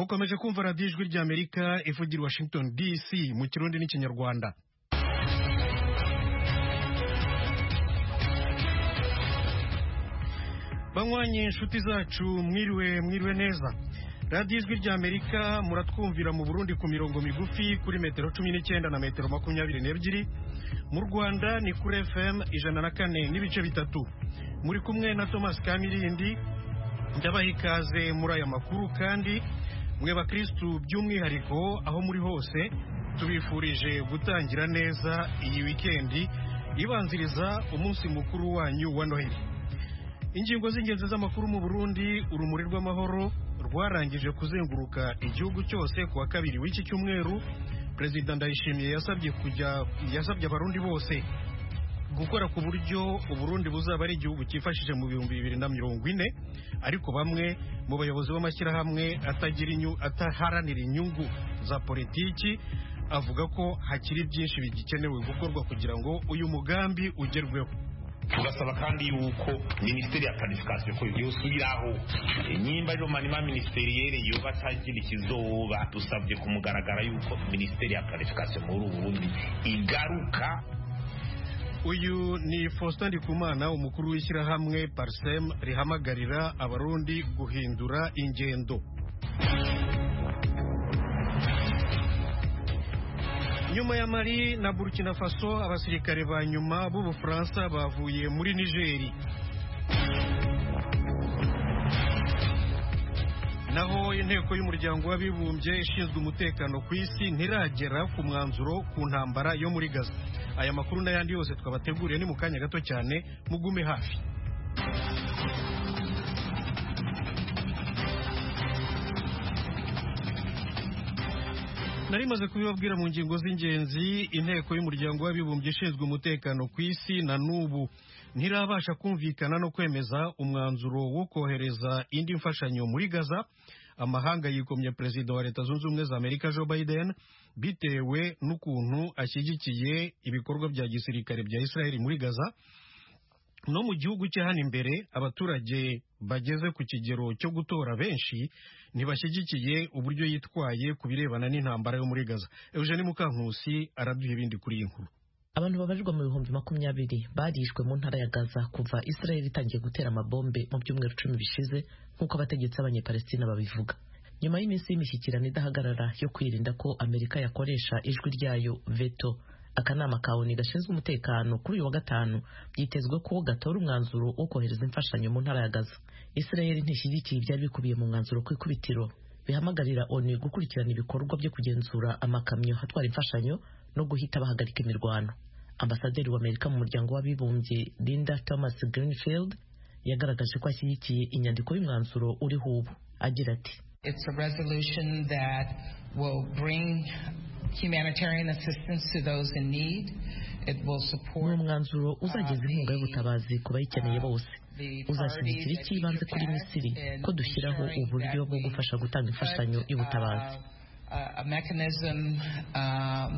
mukomeje kumva radiyo ijwi ry'amerika ivugira i washington dc mu kirundi n'ikinyarwanda banywanyi inshuti zacu mwiriwe mwiriwe neza radiyo ijwi ry'amerika muratwumvira mu burundi ku mirongo migufi kuri metero cumi n'icyenda na metero makumyabiri n'ebyiri mu rwanda ni kuri fm ijana na kane n'ibice bitatu muri kumwe na thomas kamirindi ndabaha ikaze muri aya makuru kandi mwe bakirisitu by'umwihariko aho muri hose tubifurije gutangira neza iyi wikendi ibanziriza umunsi mukuru wanyu wa noheli ingingo z'ingenzi z'amakuru mu burundi urumuri rw'amahoro rwarangije kuzenguruka igihugu cyose ku wa kabiri w'iki cyumweru perezida ndayishimiye yasabye kujya yasabye abarundi bose gukora ku buryo uburundi buzaba ari igihugu cyifashije mu bihumbi bibiri na mirongo ine ariko bamwe mu bayobozi b'amashyirahamwe ataharanira inyungu za politiki avuga ko hakiri byinshi bigikenewe gukorwa kugira ngo uyu mugambi ugerweho tugasaba kandi yuko minisiteri ya planification ko yosubiraho nyimba rero manima ministeriyere yoba atagira ikizoba dusabye kumugaragara yuko minisiteri ya planification muri Burundi igaruka uyu ni Faustin Ndikumana umukuru w'ishyirahamwe Parsem rihamagarira abarundi guhindura ingendo nyuma ya Mali na Burkina Faso abasirikare ba nyuma b'Ubufaransa bavuye muri Nigeri naho inteko y'umuryango w'abibumbye ishinzwe umutekano ku isi ntiragera ku mwanzuro ku ntambara yo muri Gaza aya makuru n'ayandi yose twabateguriye ni mu kanya gato cyane mugume hafi nari maze kubibabwira mu ngingo z'ingenzi inteko y'umuryango w'abibumbye ishinzwe umutekano ku isi na n'ubu ntirabasha kumvikana no kwemeza umwanzuro wo kohereza indi mfashanyo muri gaza amahanga yikomye perezida wa leta zunze ubumwe za amerika joe biden bitewe n'ukuntu ashyigikiye ibikorwa bya gisirikare bya israel muri gaza no mu gihugu cye hano imbere abaturage bageze ku kigero cyo gutora benshi ntibashyigikiye uburyo yitwaye ku birebana n'intambara yo muri gaza eugene mukankusi araduha ibindi kuri iyi nkuru abantu babarirwa mu bihumbi makumyabiri barishwe mu ntara ya gaza kuva israel itangiye gutera amabombe mu byumweru cumi bishize nk'uko abategetsi b'abanyepalestina babivuga nyuma y'iminsi y'imishyikirano idahagarara yo kwirinda ko amerika yakoresha ijwi ryayo veto akanama ka oni gashinzwe umutekano kuri uyu wa gatanu byitezwe ko gatora umwanzuro wo kohereza imfashanyo mu ntara ya gaza israel ntishyigikiye ibyari bikubiye mu mwanzuro ku ikubitiro bihamagarira oni gukurikirana ibikorwa byo kugenzura amakamyo atwara imfashanyo no guhita bahagarika imirwano ambasaderi w'amerika mu muryango w'abibumbye linda thomas greenfield yagaragaje ko ashyigikiye inyandiko y'umwanzuro uriho ubu agira ati It's a resolution that will bring humanitarian assistance to those in need. It will ni support umwanzuro uzageza inkunga y'ubutabazi ku bayikeneye bose uzashyigikira icy'ibanze kuri misiri ko dushyiraho uburyo bwo gufasha gutanga imfashanyo y'ubutabazi a mechanism um,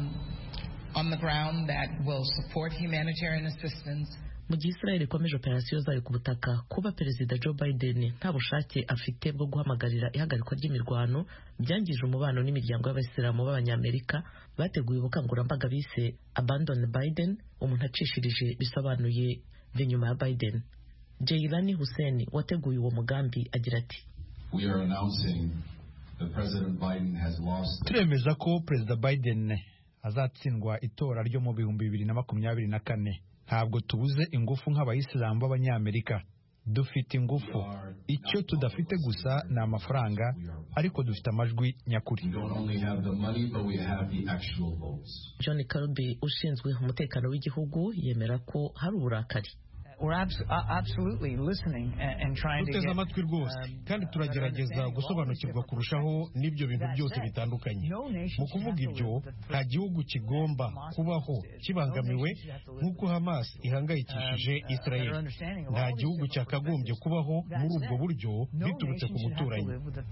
on the ground that will support humanitarian assistance. mu gihe israel ikomeje operasiyo zayo ku butaka kuba perezida joe biden nta bushake afite bwo guhamagarira ihagarikwa ry'imirwano byangije umubano n'imiryango y'abayisilamu b'abanyamerika bateguye ubukangurambaga bise abandon biden umuntu acishirije bisobanuye ve nyuma ya biden jailani hussein wateguye uwo mugambi agira ati We are announcing that President Biden has lost turemeza ko perezida biden azatsindwa itora ryo mu bihumbi bibiri na makumyabiri na kane ntabwo tubuze ingufu nk'abayisilamu b'abanyamerika dufite ingufu icyo tudafite gusa ni amafaranga ariko dufite amajwi nyakuri We don't only have the money, but we have the actual votes. john kirby ushinzwe umutekano w'igihugu yemera ko hari uburakari We're abs- uh, absolutely listening and, and trying to duteze get amatwi rwose kandi turagerageza gusobanukirwa kurushaho n'ibyo bintu byose bitandukanye mu kuvuga ibyo nta gihugu kigomba kubaho kibangamiwe nk'uko hamas ihangayikishije israel nta gihugu cyakagombye kubaho muri ubwo buryo biturutse ku muturanyi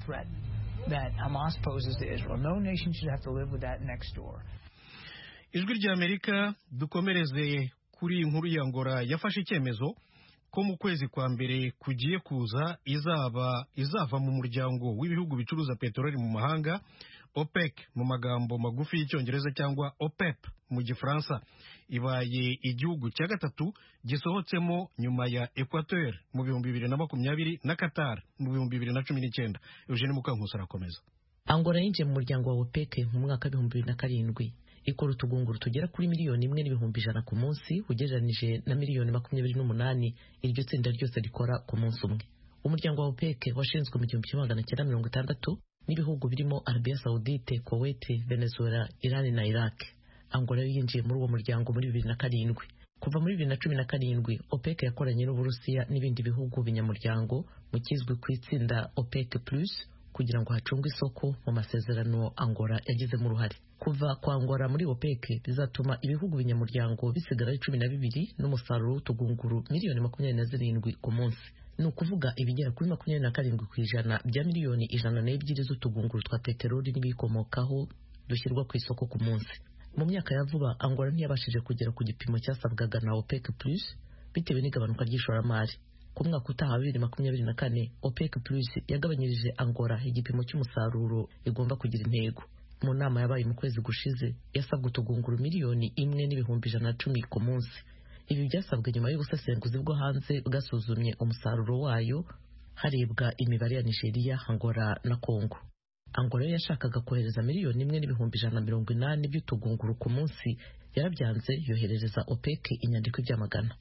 that Hamas poses to Israel. No nation should have to live with that next door. ijwi ry'amerika dukomereze kuri iyi nkuru ya ngora yafashe icyemezo ko mu kwezi kwa mbere kugiye kuza izaba izava mu muryango w'ibihugu bicuruza peteroli mu mahanga OPEC mu magambo magufi y'icyongereza cyangwa OPEP mu gifaransa ibaye igihugu cya gatatu gisohotsemo nyuma ya Equateur mu bihumbi bibiri na makumyabiri na Qatar mu bihumbi bibiri na cumi n'icyenda Eugene Mukankusi arakomeza Angola yinjiye mu muryango wa OPEC mu mwaka w'ibihumbi bibiri na karindwi ikora utugunguru tugera kuri miliyoni imwe n'ibihumbi ijana ku munsi ugereranije na miliyoni makumyabiri n'umunani iryo tsinda ryose rikora ku munsi umwe umuryango wa OPEC washinzwe mu gihumbi kimwe magana cyenda mirongo itandatu n'ibihugu birimo Arabia Saudite, Kuwait, Venezuela, Iran na Iraq. Angola yo yinjiye muri uwo muryango muri bibiri na karindwi. Kuva muri bibiri na cumi na karindwi, OPEC yakoranye n'Uburusiya n'ibindi bihugu binyamuryango mu kizwi ku itsinda OPEC Plus kugira ngo hacungwe isoko mu masezerano Angola yagizemo uruhare. Kuva kwa Angola muri OPEC bizatuma ibihugu binyamuryango bisigara ari cumi na bibiri n'umusaruro w'utugunguru miliyoni makumyabiri na zirindwi ku munsi ni ukuvuga ibigera kuri makumyabiri na karindwi ku ijana bya miliyoni ijana n'ebyiri z'utugunguru twa peteroli n'ibikomokaho dushyirwa ku isoko ku munsi mu myaka ya vuba angola ntiyabashije kugera ku gipimo cyasabwaga na opec plus bitewe n'igabanuka ry'ishoramari ku mwaka utaha bibiri makumyabiri na kane opec plus yagabanyirije angola igipimo cy'umusaruro igomba kugira intego mu nama yabaye mu kwezi gushize yasabwe utugunguru miliyoni imwe n'ibihumbi ijana na cumi ku munsi ibi byasabwe nyuma y'ubusesenguzi bwo hanze bwasuzumye umusaruro wayo harebwa imibare ya nigeria angola na congo angola yo yashakaga kohereza miliyoni imwe n'ibihumbi ijana na mirongo inani by'utugunguru ku munsi yarabyanze yoherereza opec inyandiko ibyamagana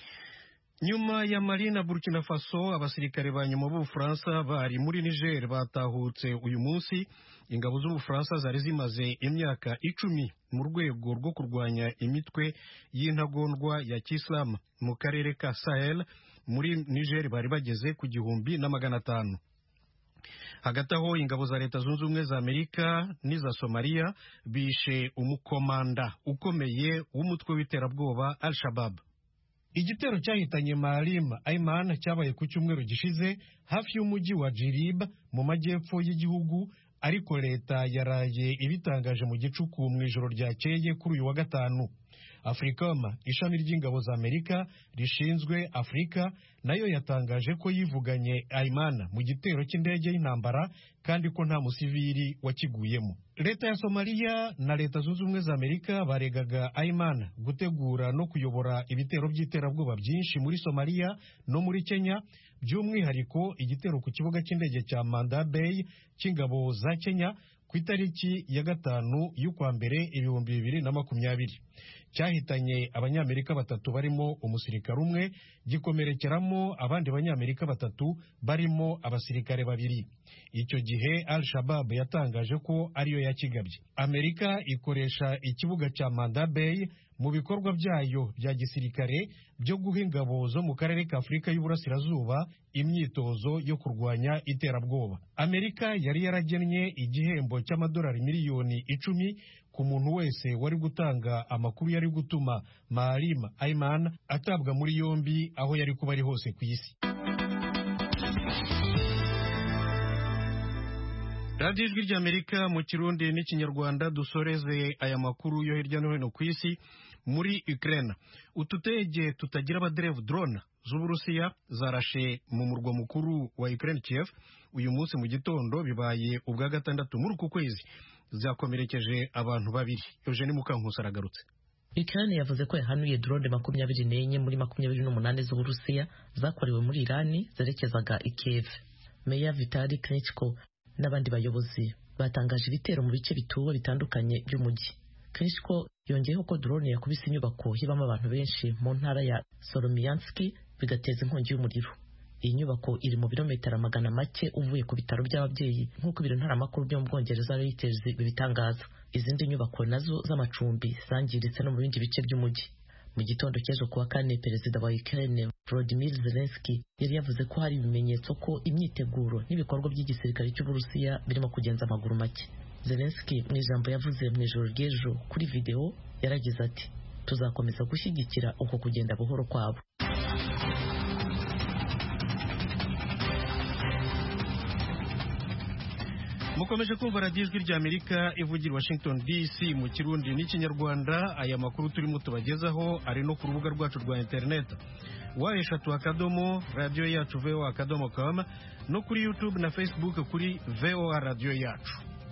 nyuma ya mali na burkina faso abasirikare ba nyuma b'ubufaransa bari muri niger batahutse uyu munsi ingabo z'ubufaransa zari zimaze imyaka icumi mu rwego rwo kurwanya imitwe y'intagondwa ya kisilamu mu karere ka sahel muri niger bari bageze ku gihumbi na magana atanu hagati aho ingabo za leta zunze ubumwe za amerika n'iza somaliya bishe umukomanda ukomeye w'umutwe w'iterabwoba al shabab igitero cyahitanye Maalim Aiman cyabaye ku cyumweru gishize hafi y'umujyi wa Jirib mu majyepfo y'igihugu ariko leta yaraye ibitangaje mu gicuku mu ijoro ryakeye kuri uyu wa gatanu africom ishami ry'ingabo za amerika rishinzwe afurika nayo yatangaje ko yivuganye Aiman mu gitero cy'indege y'intambara kandi ko nta musivili wakiguyemo leta ya somaliya na leta zunze ubumwe za amerika baregaga Aiman gutegura no kuyobora ibitero by'iterabwoba byinshi muri somaliya no muri kenya by'umwihariko igitero ku kibuga cy'indege cya manda bay cy'ingabo za kenya ku itariki ya gatanu y'ukwa mbere ibihumbi bibiri na makumyabiri cyahitanye abanyamerika batatu barimo umusirikare umwe gikomerekeramo abandi banyamerika batatu barimo abasirikare babiri icyo gihe al shabab yatangaje ko ariyo yakigabye amerika ikoresha ikibuga cya manda bay mu bikorwa byayo bya gisirikare byo guha ingabo zo mu karere ka afurika y'uburasirazuba imyitozo yo kurwanya iterabwoba amerika yari yaragennye igihembo cy'amadolari miliyoni icumi ku muntu wese wari gutanga amakuru yari gutuma Maalim Aiman atabwa muri yombi aho yari kuba ari hose ku isi radiyo ijwi ry'amerika mu kirundi n'ikinyarwanda dusoreze aya makuru yo hirya no hino ku isi muri Ukraine utudege tutagira abaderevu drone z'uburusiya zarashe mu murwa mukuru wa Ukraine Kiev uyu munsi mu gitondo bibaye ubwa gatandatu muri uku kwezi zakomerekeje abantu babiri Eugene Mukankusi aragarutse Ukraine yavuze ko yahanuye drone makumyabiri n'enye muri makumyabiri n'umunani z'uburusiya zakorewe muri Irani zerekezaga i Kiev Meya Vitali Klitschko n'abandi bayobozi batangaje ibitero mu bice bituwe bitandukanye by'umujyi Klitschko yongeyeho ko drone yakubise inyubako hibamo abantu benshi mu ntara ya Solomianski bigateza inkongi y'umuriro iyi nyubako iri mu birometero magana make uvuye ku bitaro by'ababyeyi nk'uko ibiro ntaramakuru byo mu bwongereza Reuters bibitangaza izindi nyubako nazo z'amacumbi zangiritse no mu bindi bice by'umujyi mu gitondo cy'ejo kuwa kane perezida wa Ukraine Volodymyr Zelensky yari yavuze ko hari ibimenyetso ko imyiteguro n'ibikorwa by'igisirikare cy'Uburusiya birimo kugenza amaguru make Zelensky mu ijambo yavuze mu ijoro ry'ejo kuri video yaragize ati tuzakomeza gushyigikira uko kugenda buhoro kwabo mukomeje kumva radiyo ijwi ry'amerika ivugira washington dc mu kirundi n'ikinyarwanda aya makuru turimo tubagezaho ari no ku rubuga rwacu rwa interineti wa eshatu akadomo radiyo yacu voa akadomo com no kuri youtube na facebook kuri voa radiyo yacu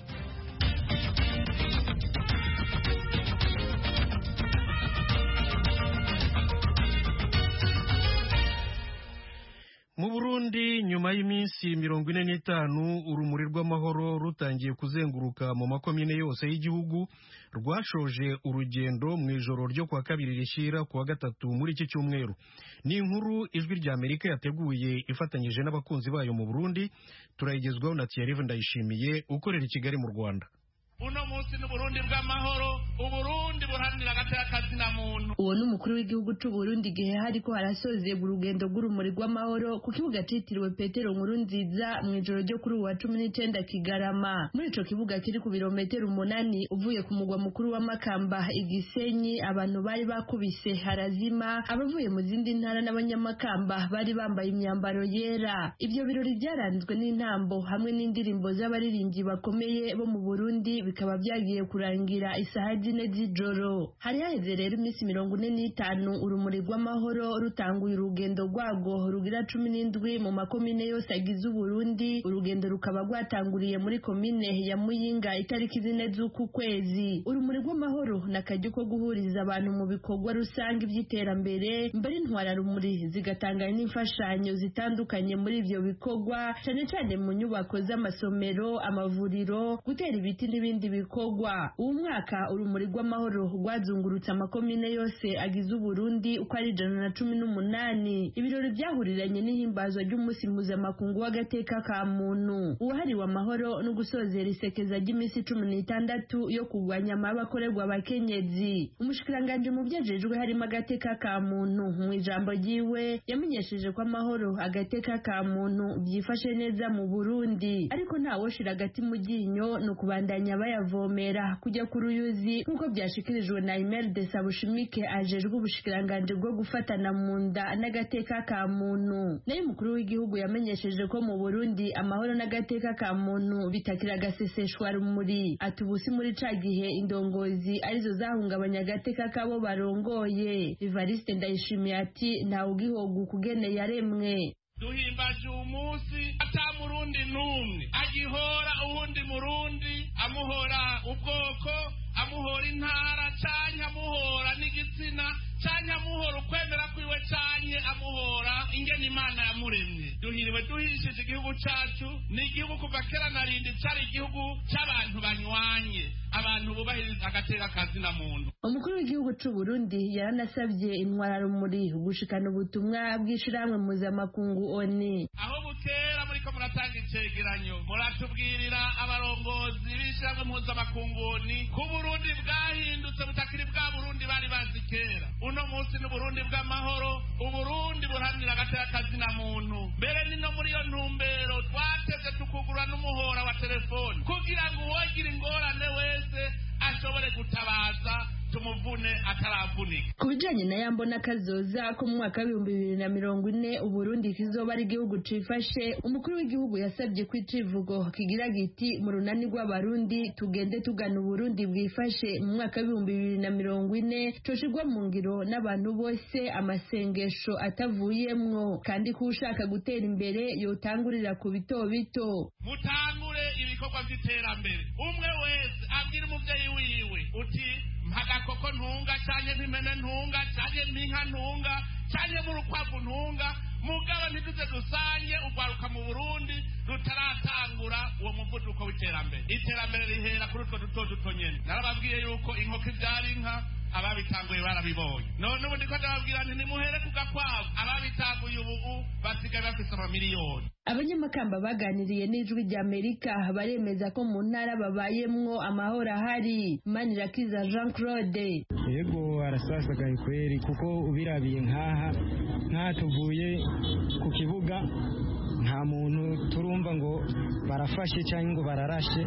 mu burundi nyuma y'iminsi mirongo ine n'itanu urumuri rw'amahoro rutangiye kuzenguruka mu makomine yose y'igihugu rwashoje urugendo mu ijoro ryo kuwa kabiri rishyira kuwa gatatu muri iki cyumweru ni inkuru ijwi rya amerika yateguye ifatanyije n'abakunzi bayo mu burundi turayigezwaho na tiyarive ndayishimiye ukorera i kigali mu rwanda uno munsi ni uburundi bw'amahoro uburundi buharanira agateka na muntu uwo ni umukuru w'igihugu c'uburundi igihe hariko harasozerwa urugendo rw'urumuri rw'amahoro ku kibuga citiriwe petero nkuru nziza mu ijoro ryo kuri uwa cumi n'icenda kigarama muri ico kibuga kiri ku birometero umunani uvuye ku mugwa mukuru wa makamba igisenyi abantu bari bakubise harazima abavuye mu zindi ntara n'abanyamakamba bari bambaye imyambaro yera ivyo birori vyaranzwe n'intambo hamwe n'indirimbo z'abaririmbyi bakomeye bo mu burundi bikaba byagiye kurangira isaha zine z'ijoro hari haheze rero iminsi mirongo ine n'itanu urumuri rw'amahoro rutanguye urugendo rwarwo rugira cumi n'indwi mu makomine yose agize uburundi urugendo rukaba rwatanguriye muri komine ya muyinga itariki zine z'uku kwezi urumuri rw'amahoro ni akaryo ko guhuriza abantu mu bikorwa rusange by'iterambere mbere intwararumuri zigatanga n'imfashanyo zitandukanye muri ivyo bikorwa cane cane mu nyubako z'amasomero amavuriro gutera ibiti n'ibindi n'ibindi bikorwa uwo mwaka urumuri rw'amahoro rwazungurutse amakomine yose agize uburundi uko ari ijana na cumi n'umunani ibirori byahuriranye n'ihimbazwa ry'umunsi mpuzamakungu w'agateka ka muntu uwahariwe amahoro no gusozera isekeza ry'iminsi cumi n'itandatu yo kurwanya amabi akorerwa abakenyezi umushikiranganji mu vyejejwe harimo agateka ka muntu mu ijambo ryiwe yamenyesheje ko amahoro agateka ka muntu byifashe neza mu burundi ariko ntawoshira agati mu ryinyo ni ukubandanya bayavomera kujya ku ruyuzi nk'uko byashikirijwe na Imel de Sabushimike ajejwe ubushikiranganji bwo gufatana mu nda n'agateka ka muntu nayo umukuru w'igihugu yamenyesheje ko mu Burundi amahoro n'agateka ka muntu bitakira agaseseshwa rumuri ati ubusi muri ca gihe indongozi arizo zahungabanya agateka kabo barongoye Evariste Ndayishimiye ati ntawe ugihoga kugene yaremwe duhimbaje uwo munsi ata murundi n'umwe agihora uwundi murundi amuhora ubwoko amuhora intara canke amuhora n'igitsina canke amuhora ukwemera kwiwe canke amuhora ingene imana yamuremye duhiriwe duhishije igihugu cacu ni igihugu kuva kera na rindi cari igihugu c'abantu banywanye abantu bubahiriza agateka kazina muntu umukuru w'igihugu c'u Burundi yaranasavye intwararumuri gushikana ubutumwa bw'ishirahamwe mpuzamakungu oni aho bukera muriko muratanga icegeranyo muratubwirira abarongozi b'ishirahamwe mpuzamakungu oni ko uburundi bwahindutse butakiri bwa burundi bari bazi kera uno munsi ni uburundi bw'amahoro uburundi buharanira agateka kazina muntu mbere ni no muri iyo ntumbero twateze tukugura n'umuhora wa telefoni kugira ngo uwogira ingorane wese ashobore gutabaza tumuvune ataravunika ku bijanye na yambo n'akazoza ko mu mwaka w'ibihumbi bibiri na mirongo ine uburundi kizoba ari igihugu cifashe umukuru w'igihugu yasabye ko icivugo kigira giti mu runani rw'abarundi tugende tugana uburundi bwifashe mu mwaka w'ibihumbi bibiri na mirongo ine coshirwa mu ngiro n'abantu bose amasengesho atavuyemwo kandi ko ushaka gutera imbere yotangurira ku bito bito mutangure ibikorwa vy'iterambere umwe wese abwira umuvyeyi wiwe uti mpagakoko ntunga canke mpimene ntunga canke mpinka ntunga canke murukwavu ntunga mugabo ntituze dusange urwaruka mu burundi rutaratangura uwo muvuduko w'iterambere iterambere rihera kuri utwo duto duto nyene narababwiye yuko inkoko ivyara inka ababitanguye barabibonye none ubu ndiko ndababwira nti nimuhere ku gakwavu ababitanguye ubu basigaye bafise amamiliyoni abanyamakamba baganiriye n'ijwi rya amerika baremeza ko mu ntara babayemwo amahoro ahari manirakiza jean claude yego arasasagaye kweri kuko ubirabiye nk'aha nk'aha tuvuye ku kibuga nta muntu turumva ngo barafashe cyangwa ngo bararashe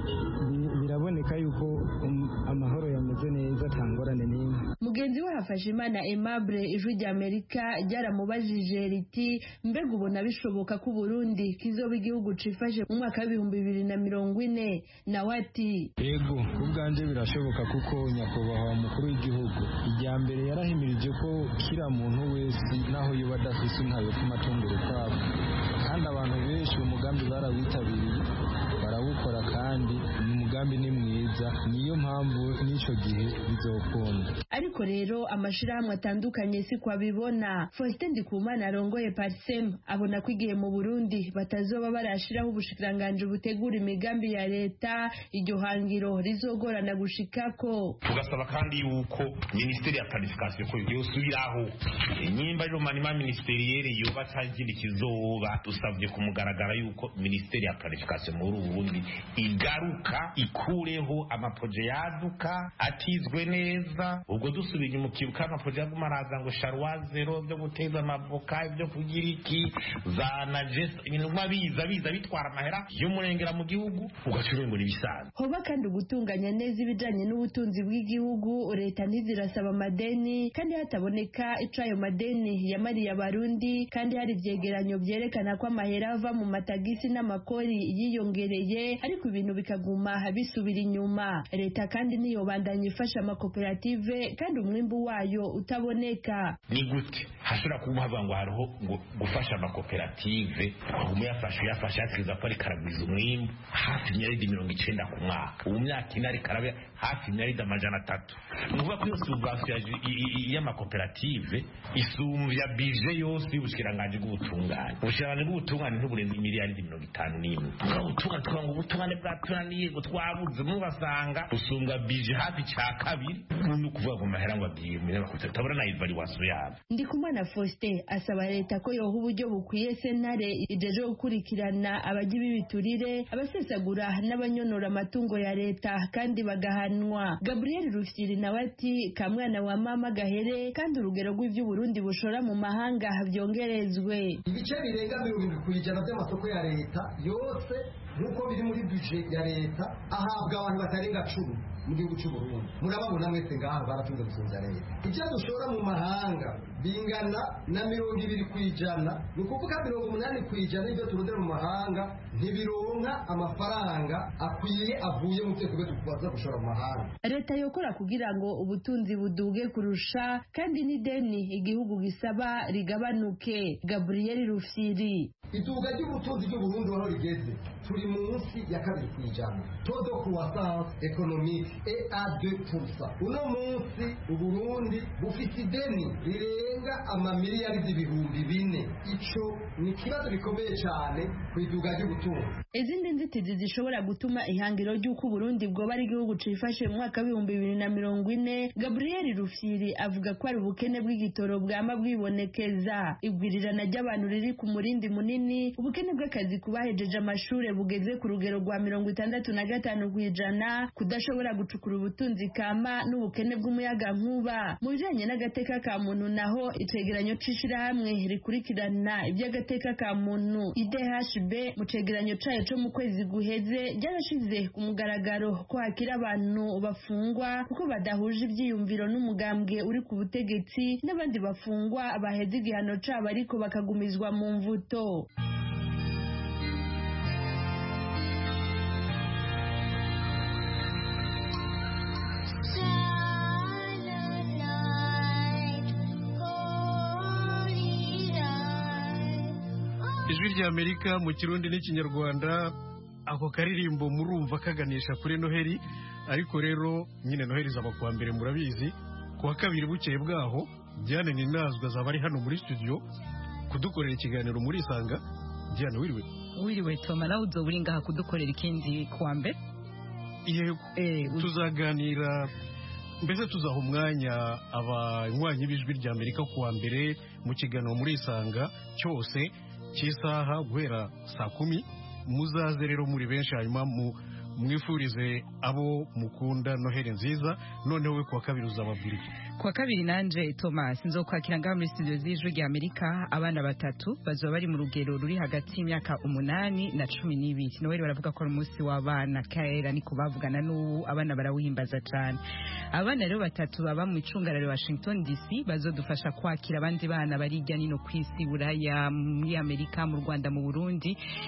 biraboneka yuko amahoro yameze neza atangorane n'imwe mugenzi we hafashe imana aimable ijwi rya amerika ryaramubajije riti mbega ubona bishoboka ko uburundi kizoba igihugu cifashe mu mwaka w'ibihumbi bibiri na mirongo ine nawe ati yego ubwanjye birashoboka kuko nyakubahwa umukuru w'igihugu ijya mbere yarahimirije ko kira muntu wese naho yoba adafise inka yotuma atunga urukwavu kandi abantu benshi uwo mugambi barawitabiriye barawukora kandi ni umugambi ni mwiza niyo mpamvu n'icyo gihe bizokunda ariko rero amashirahamwe atandukanye si ko abibona Faustin Ndikumana arongoye Parsem abona ko igihe mu Burundi batazoba barashiraho ubushikiranganji butegura imigambi ya leta iryo hangiro rizogorana gushikako tugasaba kandi yuko minisiteri ya planification ko yosubiraho nyimba rero manima ministeriyere yoba cyangwa kizoba dusabye kumugaragara yuko minisiteri ya planification muri Burundi igaruka ikureho amaproje yaduka atizwe neza ubwo dusubiye mu kibuka amaproje yaguma araza ngo sharwa zero byo guteza amavoka ibyo kugira iki za najes ibintu biza biza bitwara amahera y'umurengera mu gihugu ugacura ngo nibisanzwe hoba kandi ugutunganya neza ibijanye n'ubutunzi bw'igihugu leta ntizirasaba amadeni kandi hataboneka ico ayo madeni yamariye abarundi kandi hari ivyegeranyo vyerekana ko amahera ava mu matagisi n'amakori yiyongereye ariko ibintu bikaguma bisubira inyuma leta kandi ntiyobandanya ifasha amakoperative kandi umwimbu wayo utaboneka ni gute hashobora kuba havuga ngo hariho ngo gufasha amakoperative umu yafashe uyafashe yategereza ko ariko aragwiza umwimbu hafi imyaridi mirongo icenda ku mwaka ubu myaka ine ariko arabe hafi imyaridi amajana atatu ni ukuvuga ko iyo subvansiyo y'amakoperative isumbya bije yose y'ubushikiranganji bw'ubutungane ubushikiranganji bw'ubutungane ntuburenze imiliyaridi mirongo itanu n'imwe ubutungane tukavuga ngo ubutungane bwatunaniye ngo twabuze mubasanga busumbwa bije hafi cya kabiri ni ukuvuga ngo mahera ngo abwiye umunyamakuru utabona na evaluation yabo ndikumana faustin asaba leta ko yoha uburyo bukwiye sentare ijeje gukurikirana abajya b'ibiturire abasesagura n'abanyonora amatungo ya leta kandi bagahanwa gabriel rufyiri nawe ati kamwana wa mama gahere kandi urugero rw'ivy'uburundi bushora mu mahanga byongerezwe ibice birenga mirongo irindwi ku ijana by'amasoko ya leta yose nk'uko biri muri bije ya leta ahabwa abantu batarenga cumi mu gihugu cy'u Burundi murababona mwese ngaha baratunze gusumvya leta ibyo dushora mu mahanga bingana na mirongo ibiri ku ijana ni ukuvuga mirongo umunani ku ijana y'ibyo turondera mu mahanga ntibironka amafaranga akwiye avuye mu byo tube tubaza gushora mu mahanga leta yokora kugira ngo ubutunzi buduge kurusha kandi n'ideni igihugu gisaba rigabanuke gabriel rufyiri iduga ry'ubutunzi ry'uburundi aho rigeze turi munsi ya kabiri ku ijana todo croissance économique et à 2% uno munsi uburundi bufite ideni rirenga amamiliyaridi ibihumbi bine ico ni ikibazo gikomeye cyane ku iduga ry'ubutunzi izindi nzitizi zishobora gutuma ihangiro ry'uko uburundi bwoba ari igihugu cifashe mu mwaka w'ibihumbi bibiri na mirongo ine gabriel rufyiri avuga ko ari ubukene bw'igitoro bwama bwibonekeza igwirirana ry'abantu riri ku murindi munini ubukene bw'akazi ku bahejeje amashuri bugeze ku rugero rwa mirongo itandatu na gatanu ku ijana kudashobora gucukura ubutunzi kama n'ubukene bw'umuyagankuba mu bijanye n'agateka ka muntu naho icegeranyo c'ishirahamwe rikurikirana iby'agateka ka muntu idhb mu cegeranyo cayo co mu kwezi guheze ryarashize ku mugaragaro ko hakiri abantu bafungwa kuko badahuje ivyiyumviro n'umugambwe uri ku butegetsi n'abandi bafungwa baheze igihano cabo ariko bakagumizwa mu mvuto ijwi ry'amerika mu kirundi n'ikinyarwanda ako karirimbo murumva kaganisha kuri noheli ariko rero nyine noheli zaba kuwa mbere murabizi kuwa kabiri bukeye bwaho diane ninazwa zaba ari hano muri studio kudukorera ikiganiro muri isanga diane wiriwe wiriwe toma nawe uzoba uri ngaha kudukorera ikindi kuwa mbere yego tuzaganira mbese tuzaha umwanya abanywanyi b'ijwi rya amerika kuwa mbere mu kiganiro muri isanga cyose cy'isaha guhera saa kumi muzaze rero muri benshi hanyuma mwifurize abo mukunda noheli nziza noneho we kuwa kabiri uzababwira iki kuwa kabiri nanje thomas nzokwakira ngaha muri studio z'ijwi rya amerika abana batatu bazoba bari mu rugero ruri hagati y'imyaka umunani na cumi n'ibiri noheli baravuga ko ari umunsi w'abana kera niko bavugana n'ubu abana barawuhimbaza cyane abana rero batatu baba mu icungararo washington dc bazodufasha kwakira abandi bana bari hirya nino ku isi buraya muri amerika mu rwanda mu burundi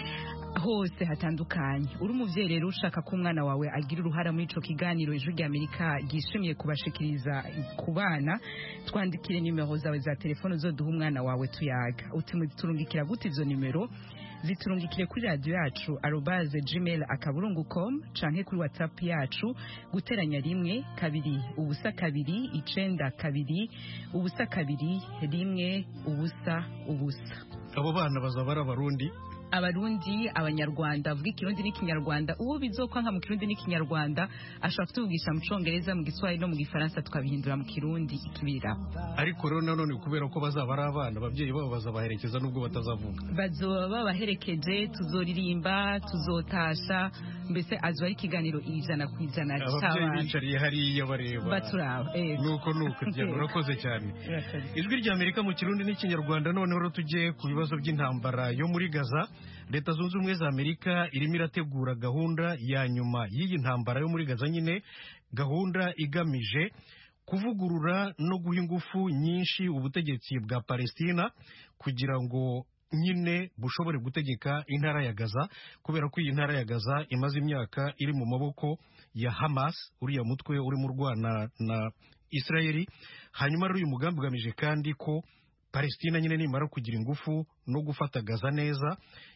hose hatandukanye uri umuvyeyi rero ushaka ko umwana wawe agira uruhara muri ico kiganiro ijwi rya amerika ryishimiye kubashikiriza ku bana twandikire nimero zawe za telefone uzoduha umwana wawe tuyaga uturungikira gute izo nimero ziturungikire kuri radiyo yacu arobaze gmail akaburungu com canke kuri whatsapp yacu guteranya rimwe kabiri ubusa kabiri icenda kabiri ubusa kabiri rimwe ubusa ubusa abo bana bazaba ari abarundi abarundi abanyarwanda avuga ikirundi n'ikinyarwanda uwo bizokwanka mu kirundi n'ikinyarwanda ashobora kutuvugisha mu congereza mu giswahili no mu gifaransa tukabihindura mu kirundi ikibiriraho ariko rero nanone kubera ko bazaba ari abana ababyeyi babo bazabaherekeza nubwo batazavuga bazoba babaherekeje tuzoririmba tuzotasha mbese azoba ari ikiganiro ijana ku ijana ababyeyi bicariye hariya bareba baturaba nuko nuko diana urakoze cyane ijwi rya amerika mu kirundi n'ikinyarwanda noneho rero tujye ku bibazo by'intambara yo muri gaza leta zunze ubumwe za amerika irimo irategura gahunda ya nyuma y'iyi ntambara yo muri gaza nyine gahunda igamije kuvugurura no guha ingufu nyinshi ubutegetsi bwa palestina kugira ngo nyine bushobore gutegeka intara ya gaza kubera ko iyi ntara ya gaza imaze imyaka iri mu maboko ya hamas uriya mutwe urimo urwana na israeli hanyuma rero uyu mugambi ugamije kandi ko palestina nyine nimara kugira ingufu no gufata gaza neza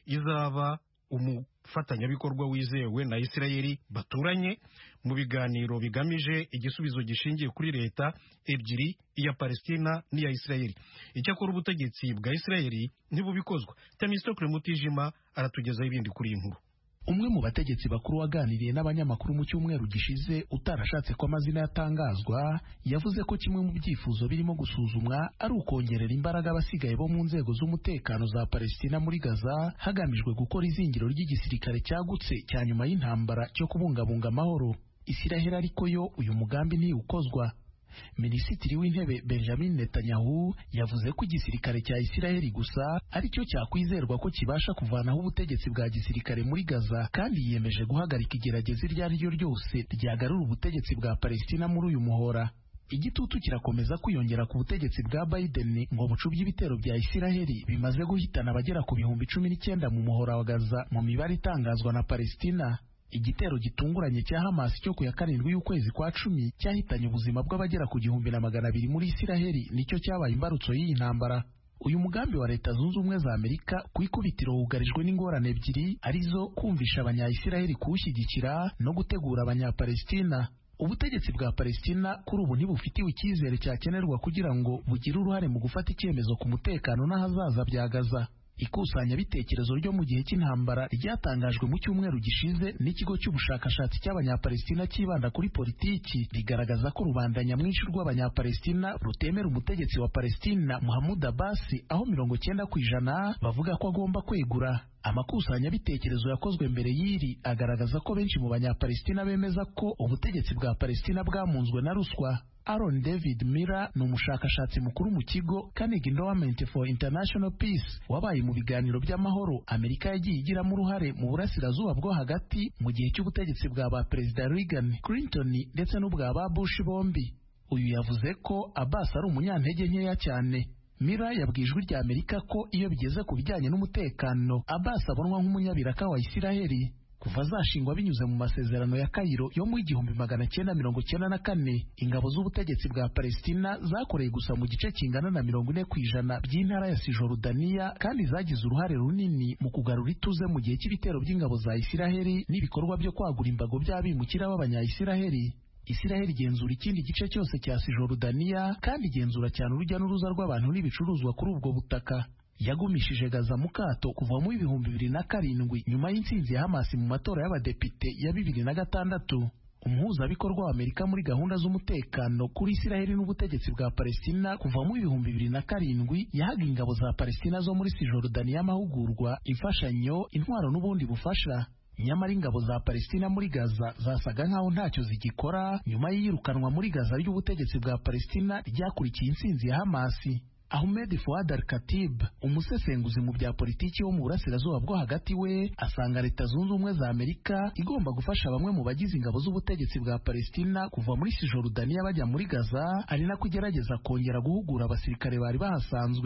izaba umufatanyabikorwa wizewe na isirayeli baturanye mu biganiro bigamije igisubizo gishingiye kuri leta ebyiri iya palestina n'iya isirayeli icyakora ubutegetsi bwa isirayeli ntibubikozwa temistokle mutijima aratugezaho ibindi kuri iyi nkuru umwe mu bategetsi bakuru waganiriye n'abanyamakuru mu cyumweru gishize utarashatse ko amazina yatangazwa yavuze ko kimwe mu byifuzo birimo gusuzumwa ari ukongerera imbaraga abasigaye bo mu nzego z'umutekano za Palestina muri Gaza hagamijwe gukora izingiro ry'igisirikare cyagutse cya nyuma y'intambara cyo kubungabunga amahoro Isiraheli ariko yo uyu mugambi ntiwukozwa Minisitiri w'intebe Benjamin Netanyahu yavuze ko igisirikare cya Isiraheli gusa ari cyo cyakwizerwa ko kibasha kuvanaho ubutegetsi bwa gisirikare muri Gaza kandi yiyemeje guhagarika igerageza iryo ari ryo ryose ryagarura ubutegetsi bwa Palestina muri uyu muhora igitutu kirakomeza kwiyongera ku butegetsi bwa Biden ngo bucubye ibitero bya Isiraheli bimaze guhitana abagera ku bihumbi cumi n'icyenda mu muhora wa Gaza mu mibare itangazwa na Palestina igitero gitunguranye cya Hamas cyo ku ya karindwi y'ukwezi kwa cumi cyahitanye ubuzima bw'abagera ku gihumbi na magana abiri muri Isiraheli nicyo cyabaye imbarutso y'iyi ntambara uyu mugambi wa leta zunze ubumwe za Amerika ku ikubitiro wugarijwe n'ingorane ebyiri arizo kumvisha abanya-Isiraheli kuwushyigikira no gutegura abanya-Palestina ubutegetsi bwa Palestina kuri ubu ntibufitiwe icyizere cyakenerwa kugira ngo bugire uruhare mu gufata icyemezo ku mutekano n'ahazaza bya Gaza ikusanyabitekerezo ryo mu gihe cy'intambara ryatangajwe mu cyumweru gishize n'ikigo cy'ubushakashatsi cy'abanyapalestina cyibanda kuri politiki rigaragaza ko rubanda nyamwinshi rw'abanyapalestina rutemera umutegetsi wa Palestina Mahmoud Abbas aho mirongo cyenda ku ijana bavuga ko agomba kwegura amakusanyabitekerezo yakozwe mbere y'iri agaragaza ko benshi mu banyapalestina bemeza ko ubutegetsi bwa Palestina bwamunzwe na ruswa Aaron David Miller ni umushakashatsi mukuru mu kigo Carnegie Endowment for International Peace wabaye mu biganiro by'amahoro Amerika yagiye igiramo uruhare mu burasirazuba bwo hagati mu gihe cy'ubutegetsi bwa ba Perezida Reagan, Clinton ndetse n'ubwa ba Bush bombi. Uyu yavuze ko Abbas ari umunyantege nkeya cyane. Miller yabwiye ijwi rya Amerika ko iyo bigeze ku bijyanye n'umutekano Abbas abonwa nk'umunyabiraka wa Isiraheli. kuva zashingwa binyuze mu masezerano ya Kairo yo mu igihumbi magana cyenda mirongo cyenda na kane ingabo z'ubutegetsi bwa Palestina zakoreye gusa mu gice kingana na mirongo ine ku ijana by'intara ya Cisjordania kandi zagize uruhare runini mu kugarura ituze mu gihe cy'ibitero by'ingabo za Isiraheli n'ibikorwa byo kwagura imbago by'abimukira b'abanya-Isiraheli Isiraheli igenzura ikindi gice cyose cya Cisjordania kandi igenzura cyane urujya n'uruza rw'abantu n'ibicuruzwa kuri ubwo butaka yagumishije Gaza mu kato kuva mu ibihumbi bibiri na karindwi nyuma y'intsinzi ya Hamas mu matora y'abadepite ya bibiri na gatandatu umuhuzabikorwa wa Amerika muri gahunda z'umutekano kuri Isiraheli n'ubutegetsi bwa Palestina kuva mu ibihumbi bibiri na karindwi yahaga ingabo za Palestina zo muri Cisjordania amahugurwa imfashanyo intwaro n'ubundi bufasha nyamara ingabo za Palestina muri Gaza zasaga nkaho ntacyo zigikora nyuma y'iyirukanwa muri Gaza ry'ubutegetsi bwa Palestina ryakurikiye intsinzi ya Hamasi Ahmed Fuad Al-Khatib umusesenguzi mu bya politiki wo mu burasirazuba bwo hagati we asanga leta zunze ubumwe za Amerika igomba gufasha bamwe mu bagize ingabo z'ubutegetsi bwa Palestina kuva muri Cisjordania bajya muri Gaza ari nako igerageza kongera guhugura abasirikare bari bahasanzwe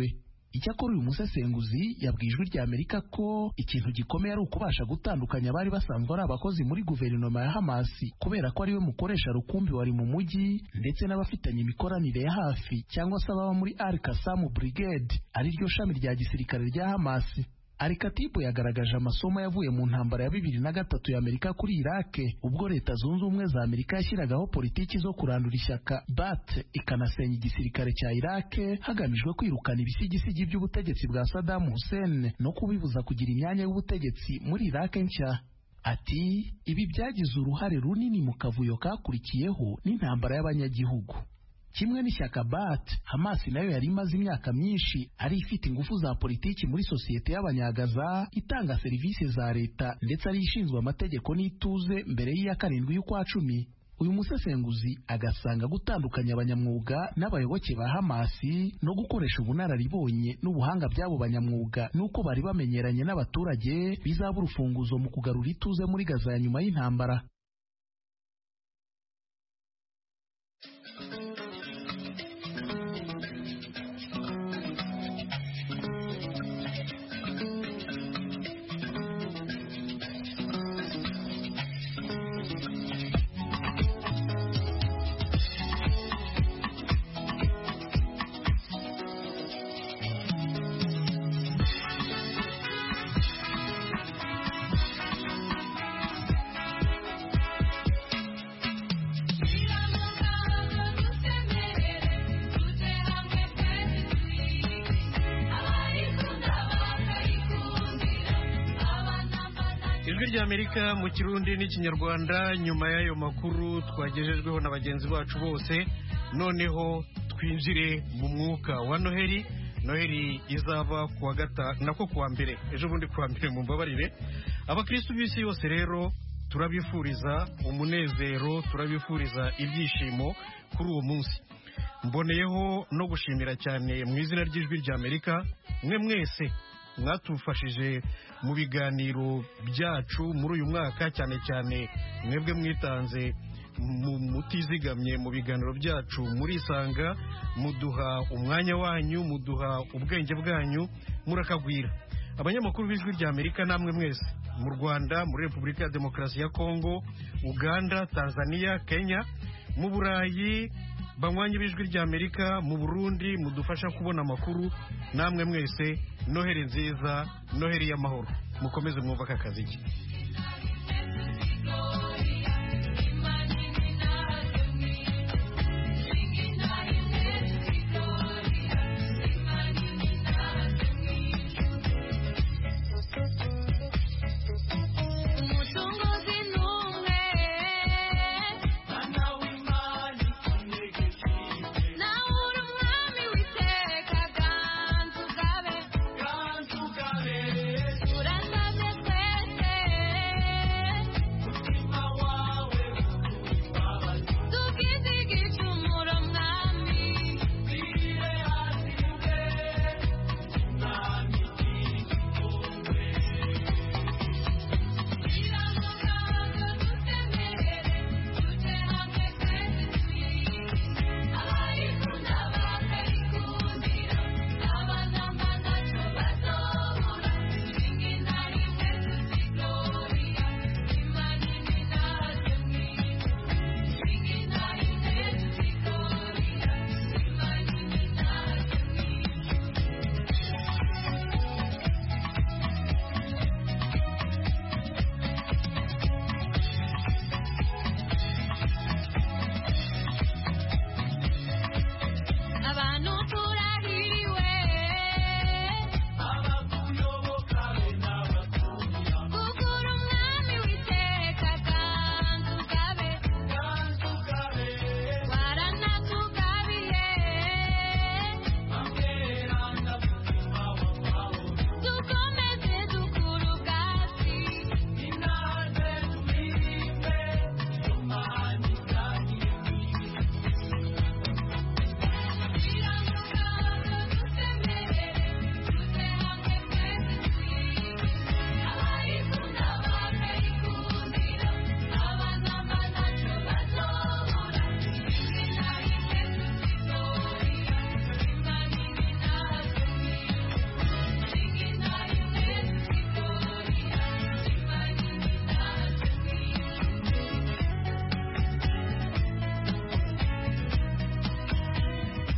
icyakora uyu musesenguzi yabwiye ijwi rya amerika ko ikintu gikomeye ari ukubasha gutandukanya abari basanzwe ari abakozi muri guverinoma ya hamasi kubera ko ariwe mukoresha rukumbi wari mu mujyi ndetse n'abafitanye imikoranire ya hafi cyangwa se ababa muri al kasamu brigade ari ryo shami rya gisirikare rya hamasi Alikatibu yagaragaje amasomo yavuye mu ntambara ya bibiri na gatatu y'Amerika kuri Irake ubwo Leta Zunze Ubumwe za Amerika yashyiragaho politiki zo kurandura ishyaka BAT ikanasenya igisirikare cya Irake hagamijwe kwirukana ibisigisigi by'ubutegetsi bwa Saddam Hussein no kubibuza kugira imyanya y'ubutegetsi muri Irake nshya. Ati ibi byagize uruhare runini mu kavuyo kakurikiyeho n'intambara y'abanyagihugu kimwe n'ishyaka bat hamas nayo yari imaze imyaka myinshi ari ifite ingufu za politiki muri sosiyete y'abanyagaza itanga serivisi za leta ndetse ari ishinzwe amategeko n'ituze mbere y'iya karindwi y'ukwa cumi uyu musesenguzi agasanga gutandukanya abanyamwuga n'abayoboke ba hamasi no gukoresha ubunararibonye n'ubuhanga by'abo banyamwuga n'uko bari bamenyeranye n'abaturage bizaba urufunguzo mu kugarura ituze muri gaza ya nyuma y'intambara ijwi ry'amerika mu kirundi n'ikinyarwanda nyuma y'ayo makuru twagejejweho na bagenzi bacu bose noneho twinjire mu mwuka wa noheli noheli izaba kuwa gatanu nako kuwa mbere ejo bundi kuwa mbere mu mbabarire abakirisitu b'isi yose rero turabifuriza umunezero turabifuriza ibyishimo kuri uwo munsi mboneyeho no gushimira cyane mu izina ry'ijwi ry'amerika mwe mwese mwatufashije mu biganiro byacu muri uyu mwaka cyane cyane mwebwe mwitanze mutizigamye mu biganiro byacu murisanga muduha umwanya wanyu muduha ubwenge bwanyu murakagwira abanyamakuru b'ijwi rya amerika namwe mwese mu rwanda muri repubulika ya demokarasi ya kongo uganda tanzania kenya mu burayi banywanyi b'ijwi rya amerika mu burundi mudufasha kubona amakuru namwe mwese noheri nziza noheri y'amahoro mukomeze mwumva aka kazi ke